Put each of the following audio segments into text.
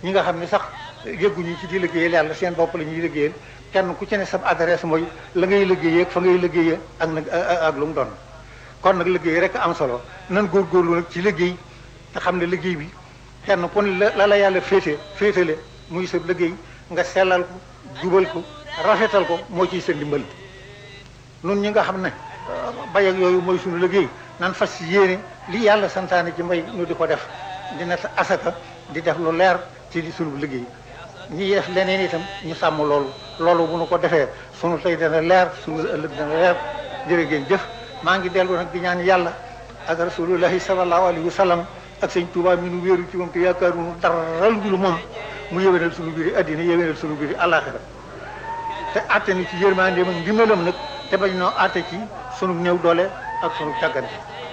ñi nga xam ne sax yëgguñu ci di liggéeyal yàlla seen bopp la ñuy liggéeyal kenn ku ci ne sa adresse mooy la ngay liggéeyee ak fa ngay liggéeyee ak nag ak lu mu doon kon nag liggéey rek am solo nan góorgóorlu nag ci liggéey te xam ne liggéey bi kenn ku ne la la yàlla féete féetale muy sa liggéey nga sellal ko jubal ko rafetal ko moo ciy sa ndimbal nun ñi nga xam ne bay ak yooyu mooy suñu liggéey nan fas yéene li yàlla santaane ci mbay nu di ko def di natt asaka di def lu leer ci di suñu liggéey ñi def leneen itam ñu sàmm loolu loolu bu nu ko defee sunu tey dana leer sunu ëllëg dana leer jërë ngeen jëf maa ngi dellu nag di ñaan yàlla ak rasulullahi sallallahu alayhi wa sallam ak sëñ Tuubaa mi nu wéeru ci moom te yaakaaruñu dara lu moom mu yéwénal sunu biir addina yéwénal sunu biir àllaaxira te àtte ni ci yërmandeem ak ndimbalam nag te bañ noo àtte ci sunu néew doole ak sunu càggante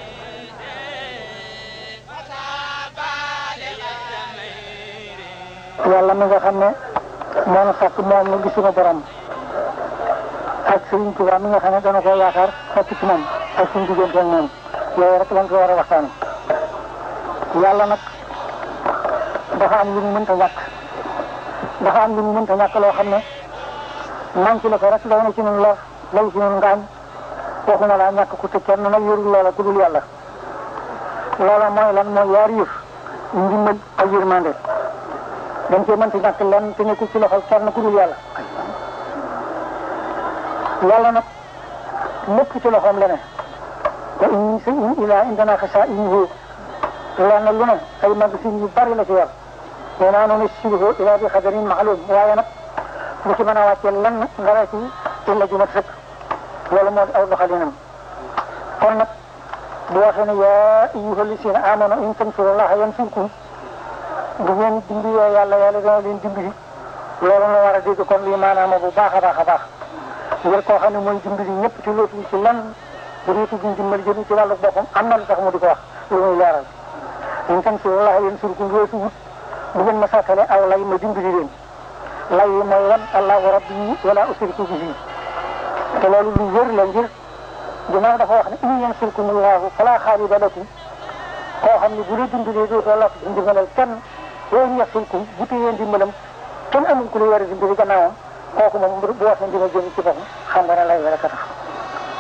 yàlla mi nga xam ne moo nu sàkk moom nu gis suñu borom ak Sëriñ Tuubaa mi nga xam ne dana ko yaakaar fekk ci moom ak suñu diggante ak moom yooyu rek lañ ko war a waxtaan yàlla nag dafa am lu mu mënta ñàkk dafa am lu mu mënta ñàkk loo xam ne manqué la ko rek lay na ci ñun lor lay ci ñun ngaañ waxuma laa ñàkk ku te kenn nag yorul loola ku dul yàlla loola mooy lan mooy yaari yëf ndimbal ak yërmande dañ cee mënti ñàkk lenn te nekkul ci loxol kenn ku dul yàlla yàlla nag lépp ci loxoom la ne wa in min shay'in illaa indanaa xazaa'inuhu lenn lu ne ay magasin yu bari la ci yor wa maa nunazziluhu illaa bi qadarin ma'luum waaye nag lu ci mën a wàccee lenn nga la ci illa ju mat sëkk loolu moo di aw doxalinam kon nag bu waxee ne yaa ayyuha llaziina aamanu in tansurullaaha yansurkum bu ngeen dimbalee yàlla yàlla dana leen dimbali loolu la war a dégg kon lii maanaam bu baax a baax a baax ngir koo xam ne mooy dimbali ñëpp ci lootul ci lan bu dee tudd dimbali jëmi ci wàllu boppam am na lu tax mu di ko wax lu muy leeral in tansurullaaha yansurkum weesu wut bu ngeen ma sàkkale aw lay ma dimbali leen lay yi mooy lan allahu rabbi wala usriku bihi te loolu lu wér la ngir ginnaaw dafa wax ne in yansurkumullaahu falaa xaaliba lakum koo xam ne bu la dimbalee dootoo la dimbalal kenn yooyu yaxsulkum bu téyee ndimbalam kenn amul ku la war a dimbali gannaawam kooku moom bu waxee dina jëm ci boppam xam nga ne lay rek a tax